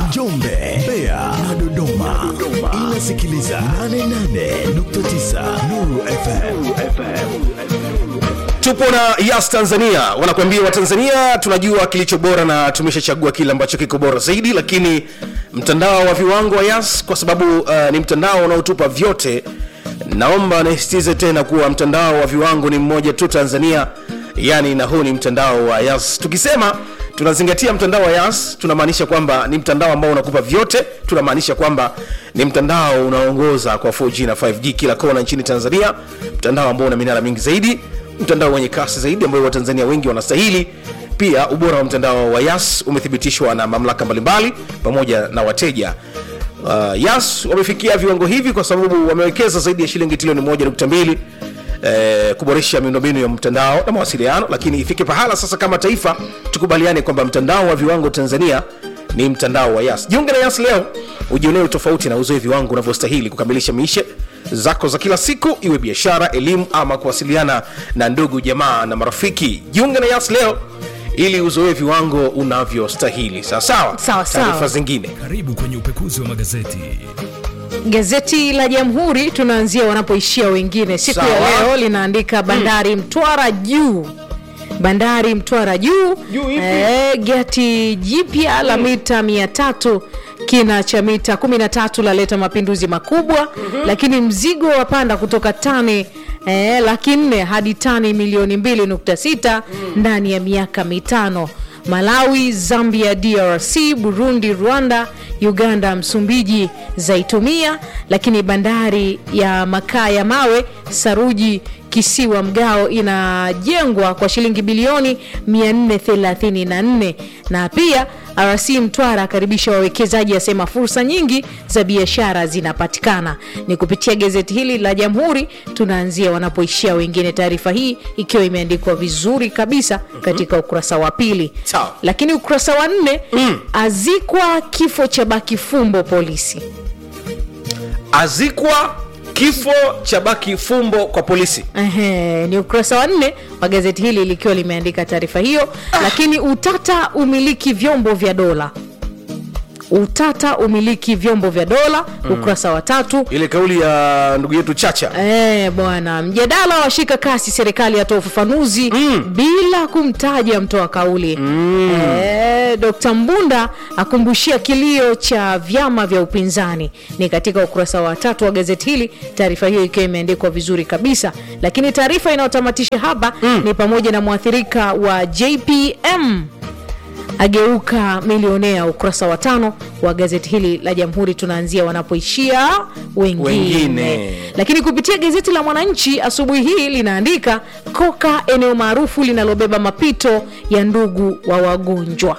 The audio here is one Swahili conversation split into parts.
Njombe, Mbeya na Dodoma. Inasikiliza 88.9 Nuru FM. tupo na yas tanzania wanakuambia watanzania tunajua kilicho bora na tumeshachagua kile ambacho kiko bora zaidi lakini mtandao wa viwango wa yas kwa sababu uh, ni mtandao unaotupa vyote naomba nisitize tena kuwa mtandao wa viwango ni mmoja tu tanzania yani na huu ni mtandao wa yas tukisema tunazingatia mtandao wa yas tunamaanisha kwamba ni mtandao ambao unakupa vyote tunamaanisha kwamba ni mtandao unaongoza kwa 4g na 5g kila kona nchini tanzania mtandao ambao una minara mingi zaidi mtandao wenye kasi zaidi ambayo watanzania wengi wanastahili pia ubora wa mtandao wa yas umethibitishwa na mamlaka mbalimbali pamoja na wateja uh, yas wamefikia viwango hivi kwa sababu wamewekeza zaidi ya shilingi trilioni 1.2 eh, kuboresha miundombinu ya mtandao na mawasiliano lakini ifike pahala sasa kama taifa tukubaliane kwamba mtandao wa viwango tanzania ni mtandao wa yas jiunge na yas leo ujionee tofauti na uzoe viwango unavyostahili kukamilisha mishe zako za kila siku iwe biashara elimu ama kuwasiliana na ndugu jamaa na marafiki jiunge na yas leo ili uzoe viwango unavyostahili sawasawa Sawa, sawa. taarifa zingine Karibu kwenye upekuzi wa magazeti. Gazeti la Jamhuri tunaanzia wanapoishia wengine. Siku ya Sawa. leo linaandika bandari Mtwara juu bandari Mtwara juu Juu ipi? eh, gati jipya la mita mia tatu kina cha mita 13 laleta mapinduzi makubwa lakini mzigo wapanda kutoka tani eh, laki nne hadi tani milioni 2.6 ndani ya miaka mitano malawi zambia drc burundi rwanda uganda msumbiji zaitumia lakini bandari ya makaa ya mawe saruji kisiwa mgao inajengwa kwa shilingi bilioni 434 na pia rc mtwara akaribisha wawekezaji asema fursa nyingi za biashara zinapatikana ni kupitia gazeti hili la jamhuri tunaanzia wanapoishia wengine taarifa hii ikiwa imeandikwa vizuri kabisa katika ukurasa wa pili Sawa. lakini ukurasa wa nne azikwa kifo cha baki fumbo polisi azikwa kifo cha baki fumbo kwa polisi Ehe, ni ukurasa wa nne wa gazeti hili likiwa limeandika taarifa hiyo lakini utata umiliki vyombo vya dola utata umiliki vyombo vya dola ukurasa wa tatu ile kauli ya ndugu yetu chacha Eh, bwana mjadala washika kasi serikali yatoa ufafanuzi bila kumtaja mtoa kauli mm. e, dkt mbunda akumbushia kilio cha vyama vya upinzani ni katika ukurasa wa tatu wa gazeti hili taarifa hiyo ikiwa imeandikwa vizuri kabisa lakini taarifa inayotamatisha hapa mm. ni pamoja na mwathirika wa jpm ageuka milionea ukurasa wa tano wa gazeti hili la jamhuri tunaanzia wanapoishia wengine, Wengine. lakini kupitia gazeti la mwananchi asubuhi hii linaandika koka eneo maarufu linalobeba mapito ya ndugu wa wagonjwa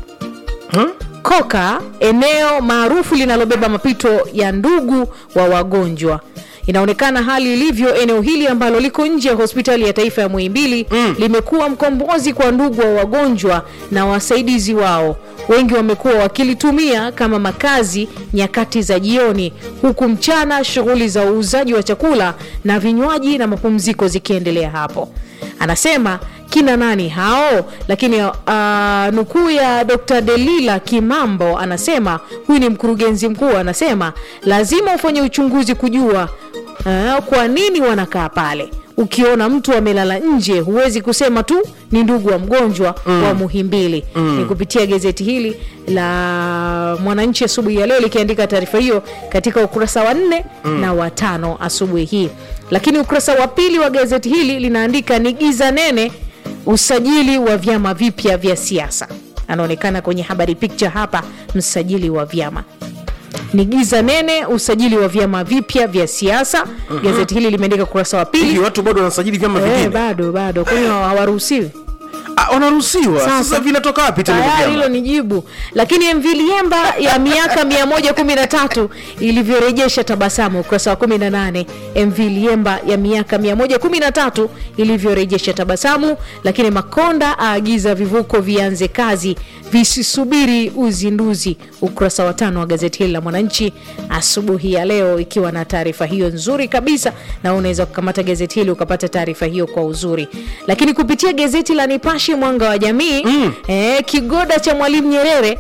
koka eneo maarufu linalobeba mapito ya ndugu wa wagonjwa inaonekana hali ilivyo eneo hili ambalo liko nje ya hospitali ya taifa ya muhimbili mm. limekuwa mkombozi kwa ndugu wa wagonjwa na wasaidizi wao wengi wamekuwa wakilitumia kama makazi nyakati za jioni huku mchana shughuli za uuzaji wa chakula na vinywaji na mapumziko zikiendelea hapo anasema kina nani hao lakini uh, nukuu ya dr delila kimambo anasema huyu ni mkurugenzi mkuu anasema lazima ufanye uchunguzi kujua uh, kwa nini wanakaa pale ukiona mtu amelala nje huwezi kusema tu ni ndugu wa mgonjwa mm. wa muhimbili mm. ni kupitia gazeti hili la mwananchi asubuhi ya leo likiandika taarifa hiyo katika ukurasa wa nne mm. na watano asubuhi hii lakini ukurasa wa pili wa gazeti hili linaandika ni giza nene usajili wa vyama vipya vya siasa anaonekana kwenye habari picture hapa msajili wa vyama ni giza nene usajili wa vyama vipya vya siasa mm-hmm. gazeti hili limeandika ukurasa wa hivi pili watu bado wanasajili vyama Eh, vingine bado bado kwani hawaruhusiwi Ah, wanaruhusiwa sasa, Sasa. vinatoka wapi tena hivyo tayari vyama? hilo ni jibu lakini mv liemba ya miaka 113 ilivyorejesha tabasamu ukurasa wa 18 mv liemba ya miaka 113 ilivyorejesha tabasamu lakini makonda aagiza vivuko vianze kazi visisubiri uzinduzi ukurasa wa tano wa gazeti hili la mwananchi asubuhi ya leo ikiwa na taarifa hiyo nzuri kabisa na unaweza kukamata gazeti hili ukapata taarifa hiyo kwa uzuri lakini kupitia gazeti la nipashe mwanga wa jamii mm. eh, kigoda cha mwalimu nyerere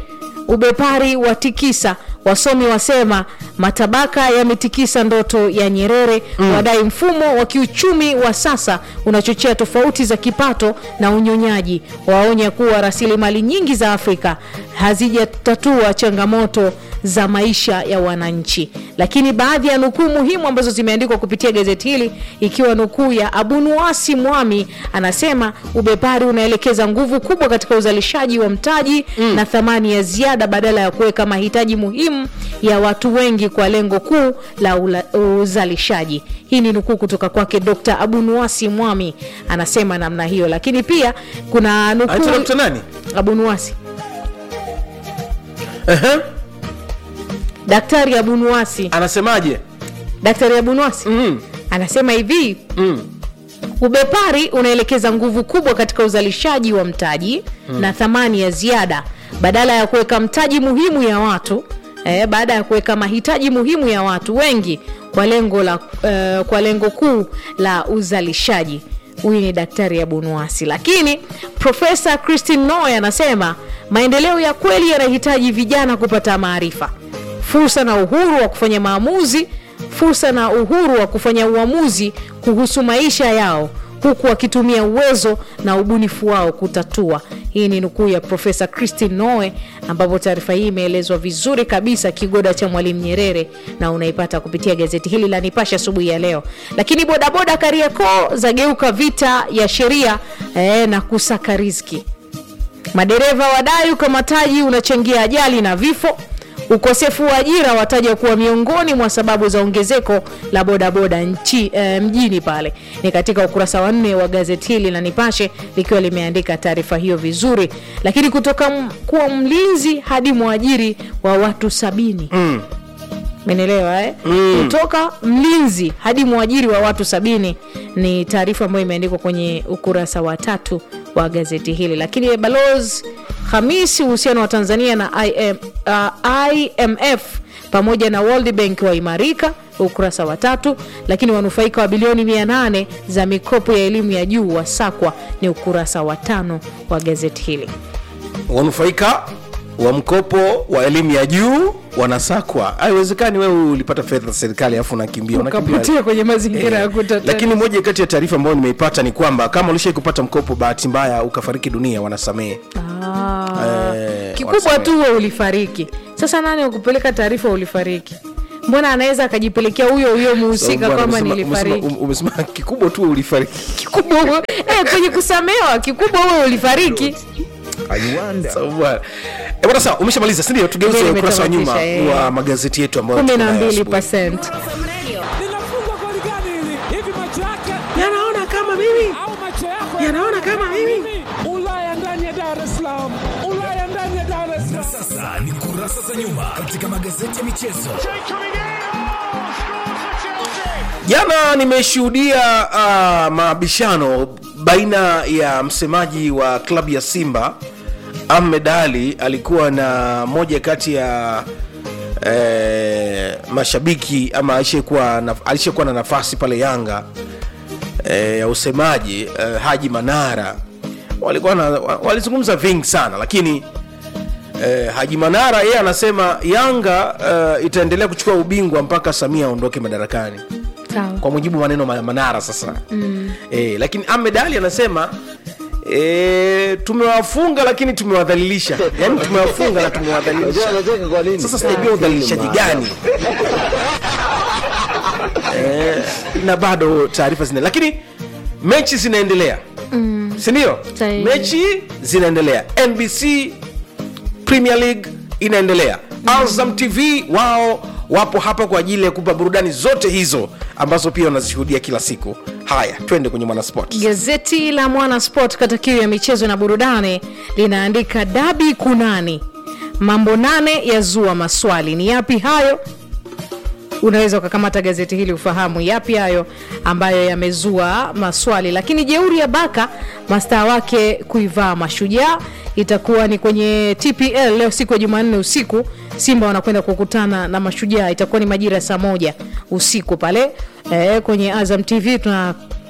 ubepari wa tikisa wasomi wasema matabaka yametikisa ndoto ya nyerere mm. wadai mfumo wa kiuchumi wa sasa unachochea tofauti za kipato na unyonyaji waonya kuwa rasilimali nyingi za afrika hazijatatua changamoto za maisha ya wananchi lakini baadhi ya nukuu muhimu ambazo zimeandikwa kupitia gazeti hili ikiwa nukuu ya abunuasi mwami anasema ubepari unaelekeza nguvu kubwa katika uzalishaji wa mtaji mm. na thamani ya ziada badala ya kuweka mahitaji muhimu ya watu wengi kwa lengo kuu la ula, uzalishaji hii ni nukuu kutoka kwake dr abunuasi mwami anasema namna hiyo lakini pia kuna Anaitwa nukuu Dr. nani abunuasi Ehe. daktari abunuasi anasemaje daktari abunuasi mm. anasema hivi Mm. ubepari unaelekeza nguvu kubwa katika uzalishaji wa mtaji mm. na thamani ya ziada badala ya kuweka mtaji muhimu ya watu eh, baada ya kuweka mahitaji muhimu ya watu wengi kwa lengo la uh, kwa lengo kuu la uzalishaji huyu ni daktari abunuasi lakini profesa christine noy anasema maendeleo ya kweli yanahitaji vijana kupata maarifa fursa na uhuru wa kufanya maamuzi fursa na uhuru wa kufanya uamuzi kuhusu maisha yao huku wakitumia uwezo na ubunifu wao kutatua hii ni nukuu ya profesa christine noe ambapo taarifa hii imeelezwa vizuri kabisa kigoda cha mwalimu nyerere na unaipata kupitia gazeti hili la nipashe asubuhi ya leo lakini bodaboda kariakoo zageuka vita ya sheria eh, na kusaka riziki madereva wadai ukamataji unachangia ajali na vifo ukosefu wa ajira wataja kuwa miongoni mwa sababu za ongezeko la bodaboda nchi e, mjini pale ni katika ukurasa wa nne wa gazeti hili la nipashe likiwa limeandika taarifa hiyo vizuri lakini kutoka m- kuwa mlinzi hadi mwajiri wa watu sabini Mm. menelewa eh? mm. kutoka mlinzi hadi mwajiri wa watu sabini ni taarifa ambayo imeandikwa kwenye ukurasa wa tatu wa gazeti hili lakini balos hamisi uhusiano wa tanzania na IM, uh, imf pamoja na world bank waimarika ukurasa wa tatu lakini wanufaika wa bilioni 800 za mikopo ya elimu ya juu wasakwa ni ukurasa wa tano wa gazeti hili wanufaika wa mkopo wa elimu ya juu wanasakwa haiwezekani wewe ulipata fedha za serikali alafu unakimbia unakimbia ukapotea kwenye mazingira ya Eh, kutatua lakini moja kati ya taarifa ambayo nimeipata ni kwamba kama ulishai kupata mkopo bahati mbaya ukafariki dunia wanasamehe Ah. Eh, kikubwa wasamehe. tu we ulifariki sasa nani wakupeleka taarifa ulifariki mbona anaweza akajipelekea huyo huyo muhusika Bwana, kwamba umesema- nilifariki umesema- umesema kikubwa tu ulifariki kikubwa huyo- eh, kwenye kusamewa kikubwa huyo ulifariki Sawa bwana. Eh, bwana sawa umeshamaliza sindio tugeuze Ndio, ukurasa wa nyuma nimetamatisha, eh. wa magazeti yetu ambayo kumi tuko na nayo mbili asubuhi. percent linafungwa goli gani hili hivi macho yake yanaona kama mimi au macho yako Yanaona kama mimi. ulaya ndani ya dar es salaam ulaya ndani ya dar es salaam Sasa ni kurasa za nyuma katika magazeti ya michezo. jana nimeshuhudia uh, mabishano baina ya msemaji wa klabu ya simba ahmed ali alikuwa na moja kati ya eh, mashabiki ama alishakuwa na, alishakuwa na nafasi pale yanga eh, ya usemaji eh, haji manara walikuwa na, wa- walizungumza vingi sana lakini eh, haji manara yeye anasema yanga eh, itaendelea kuchukua ubingwa mpaka samia aondoke madarakani sawa kwa mujibu wa maneno ma- manara sasa mm. e, lakini ahmed ali anasema e, tumewafunga lakini tumewadhalilisha yani tumewafunga na tumewadhalilisha sasa sijajua udhalilishaji gani e, na bado taarifa zina lakini mechi zinaendelea mm. sindio Sahihi. mechi zinaendelea nbc premier league inaendelea azam tv wao wapo hapa kwa ajili ya kupa burudani zote hizo ambazo pia wanazishuhudia kila siku haya twende kwenye mwanasport gazeti la mwana sport kata kiu ya michezo na burudani linaandika dabi kunani mambo nane yazua maswali ni yapi hayo unaweza ukakamata gazeti hili ufahamu yapi hayo ambayo yamezua maswali lakini jeuri ya baka mastaa wake kuivaa mashujaa itakuwa ni kwenye tpl leo siku ya jumanne usiku simba wanakwenda kukutana na mashujaa itakuwa ni majira ya saa moja usiku pale e, kwenye azam tv tuna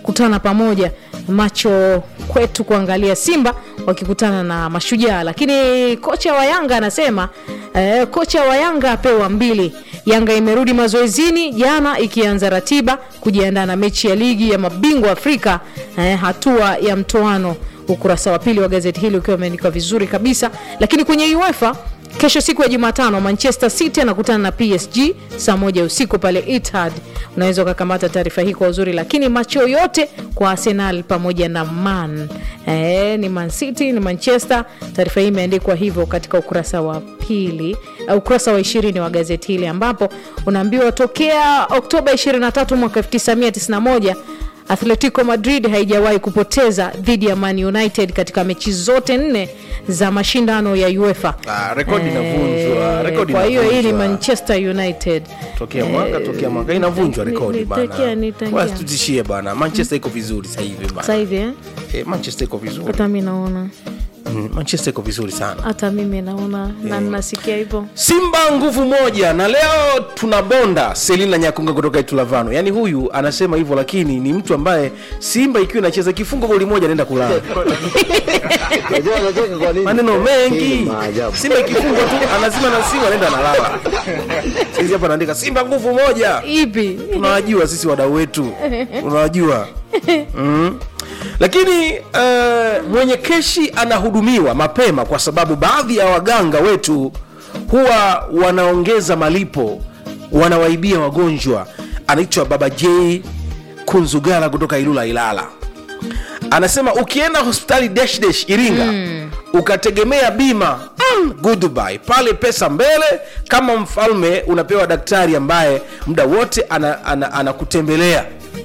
kutana pamoja macho kwetu kuangalia simba wakikutana na mashujaa lakini kocha wa yanga anasema eh, kocha wa yanga apewa mbili yanga imerudi mazoezini jana ikianza ratiba kujiandaa na mechi ya ligi ya mabingwa afrika eh, hatua ya mtoano ukurasa wa pili wa gazeti hili ukiwa umeandikwa vizuri kabisa lakini kwenye uefa kesho siku ya jumatano manchester city anakutana na psg saa moja usiku pale etihad unaweza ukakamata taarifa hii kwa uzuri lakini macho yote kwa arsenal pamoja na man e, ni man city ni manchester taarifa hii imeandikwa hivyo katika ukurasa wa pili uh, ukurasa wa ishirini wa gazeti hili ambapo unaambiwa tokea oktoba 23 mwaka 1991 atletico madrid haijawahi kupoteza dhidi ya man united katika mechi zote nne za mashindano ya uefa Ah, rekodi inavunjwa, rekodi kwa hiyo hii ni inavunjwa. manchester united tokea mwaka tokea mwaka inavunjwa ni- rekodi nitakia- nitakia. bana tutishie bana manchester iko vizuri sasa hivi sasa bana hivi eh? eh, manchester iko vizuri hata mi naona mm, manchester iko vizuri sana hata mimi naona na nasikia hivyo simba nguvu moja na leo tunabonda selina nyakunga kutoka itulavano yaani huyu anasema hivyo lakini ni mtu ambaye simba ikiwa inacheza kifungo goli moja anaenda kulala Unajua anacheka kwa nini? maneno Hii mengi ni maajabu. simba ikifungwa tu anazima na simu anaenda analala sisi hapa naandika simba nguvu moja ipi tunawajua sisi wadau wetu unawajua mm. lakini uh, mwenye keshi anahudumiwa mapema kwa sababu baadhi ya waganga wetu huwa wanaongeza malipo wanawaibia wagonjwa anaitwa baba j kunzugala kutoka ilula ilala anasema ukienda hospitali dash dash iringa mm. ukategemea bima mm, goodbye pale pesa mbele kama mfalme unapewa daktari ambaye muda wote anakutembelea ana, ana anakutembelea.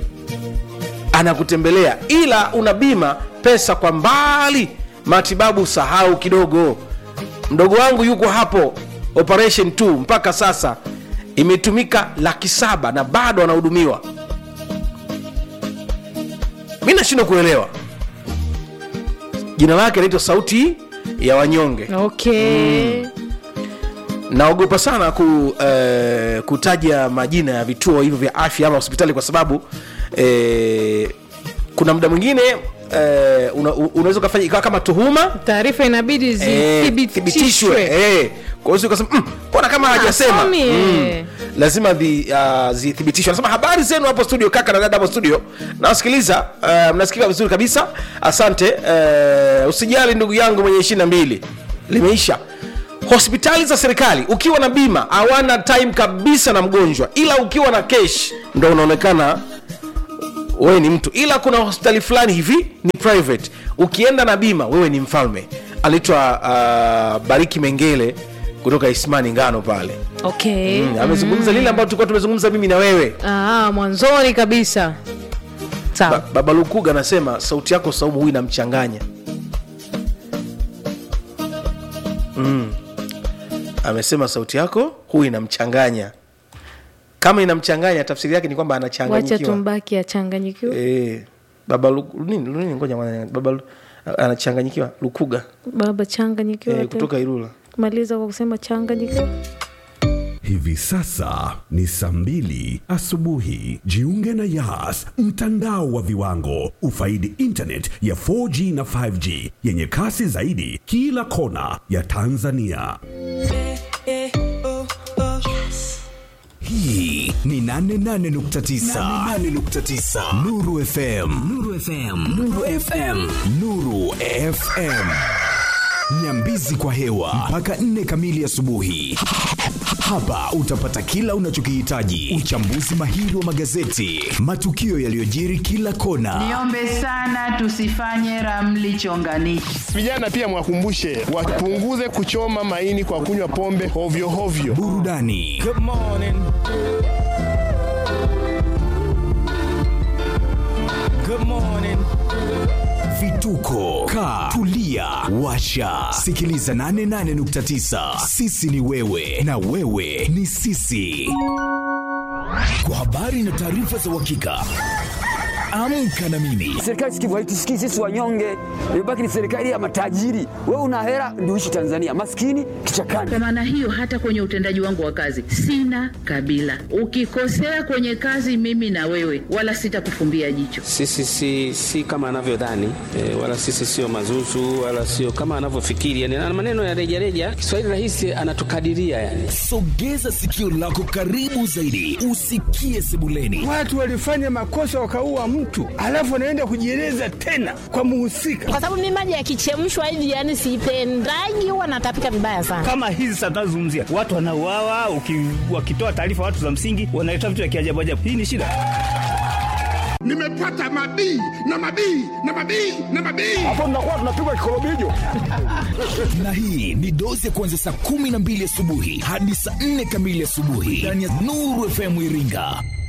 anakutembelea ila una bima pesa kwa mbali matibabu sahau kidogo mdogo wangu yuko hapo operation 2 mpaka sasa imetumika laki saba na bado anahudumiwa mi nashindwa kuelewa jina lake anaitwa sauti ya wanyonge okay naogopa sana ku, eh, kutaja majina ya vituo hivyo vya afya ama hospitali kwa sababu eh, kuna muda mwingine eh, una, unaweza ukafanya ikawa kama tuhuma taarifa inabidi eh, zithibitishwe thibitishwe eh. kwa hiyo ukasema mm, mbona kama hajasema somi, eh. lazima dhi, uh, zithibitishwe anasema habari zenu hapo studio kaka na dada hapo studio nawasikiliza uh, mnasikika vizuri kabisa asante uh, usijali ndugu yangu mwenye ishiri na mbili limeisha hospitali za serikali ukiwa na bima hawana time kabisa na mgonjwa ila ukiwa na kesh ndo unaonekana wewe ni mtu ila kuna hospitali fulani hivi ni private ukienda na bima wewe ni mfalme anaitwa uh, bariki mengele kutoka ismani ngano pale okay mm, amezungumza lile ambayo tulikuwa tumezungumza mimi na wewe ah, mwanzoni kabisa sawa ba, baba lukuga anasema sauti yako saumu huyu inamchanganya mm. amesema sauti yako huyu inamchanganya kama inamchanganya tafsiri yake ni kwamba wacha anachanganyikiwa tumbaki achanganyikiwa Eh, baba Lu- nini nini ngoja mwana- baba Lu- anachanganyikiwa lukuga baba changanyikiwa eh, tena. kutoka irula maliza kwa kusema changanyikiwa Hivi sasa ni saa mbili asubuhi. Jiunge na Yas, mtandao wa viwango. Ufaidi internet ya 4G na 5G yenye kasi zaidi kila kona ya Tanzania. hii ni 88.9 88.9 Nuru FM Nuru FM Nuru FM Nuru FM Nyambizi kwa hewa mpaka nne kamili asubuhi. Hapa utapata kila unachokihitaji: uchambuzi mahiri wa magazeti, matukio yaliyojiri kila kona, Niombe sana tusifanye ramli chonganishi. Vijana pia mwakumbushe wapunguze kuchoma maini kwa kunywa pombe hovyo hovyo. burudani vituko ka tulia washa sikiliza 88.9 sisi ni wewe na wewe ni sisi kwa habari na taarifa za uhakika amka na mimi Serikali sikivu haitusikii sisi wanyonge, imebaki ni serikali ya matajiri. Wewe una hela ndio uishi Tanzania, maskini kichakani. Kwa maana hiyo, hata kwenye utendaji wangu wa kazi sina kabila. Ukikosea kwenye kazi, mimi na wewe, wala sitakufumbia jicho. Sisi si, si kama anavyodhani e, wala sisi sio mazuzu wala sio kama anavyofikiri yani, na maneno ya rejareja. Kiswahili rahisi anatukadiria yani. sogeza sikio lako karibu zaidi usikie sebuleni Watu walifanya makosa wakaua mtu, alafu wanaenda kujieleza tena kwa muhusika. kwa sababu mimi maji yakichemshwa hivi yani sipendagi, huwa natapika vibaya sana. kama hizi sasa tunazungumzia watu wanauawa, uki- wakitoa taarifa watu za msingi wanaleta vitu vya kiajabu ajabu. Hii ni shida. Nimepata mabii na mabii na mabii na mabii. Hapo tunakuwa tunapigwa kikorobijo. na hii ni dozi ya kuanzia saa kumi na mbili asubuhi hadi saa nne kamili asubuhi ndani ya nuru fm iringa